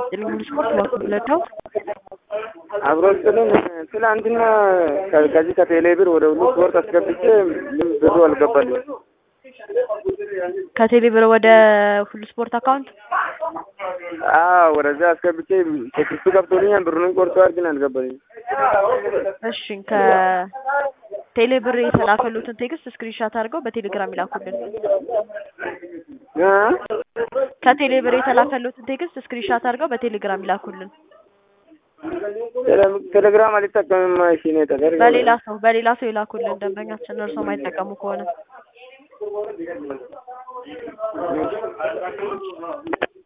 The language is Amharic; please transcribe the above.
ይስጥልኝ ስፖርት በኩል ለዳው አብሮ ስጥልን ትላንትና ከዚህ ከቴሌ ብር ወደ ሁሉ ስፖርት አስገብቼ ብሩ አልገባልኝ። ከቴሌ ብር ወደ ሁሉ ስፖርት አካውንት አዎ ወደዛ አስገብቼ ቴክስቱ ገብቶልኛል። ብሩንም ቆርጠዋል፣ ግን አልገባልኝ። እሺ ከቴሌ ብር የተላከሉትን ቴክስት ስክሪንሻት አድርገው በቴሌግራም ይላኩልን። ከቴሌ ብር የተላከሉትን ቴክስት ስክሪንሻት አድርገው በቴሌግራም ይላኩልን። ቴሌግራም አልጠቀምም። እሺ ነው ተደርገ በሌላ ሰው በሌላ ሰው ይላኩልን። ደንበኛችን እርሶ ማይጠቀሙ ከሆነ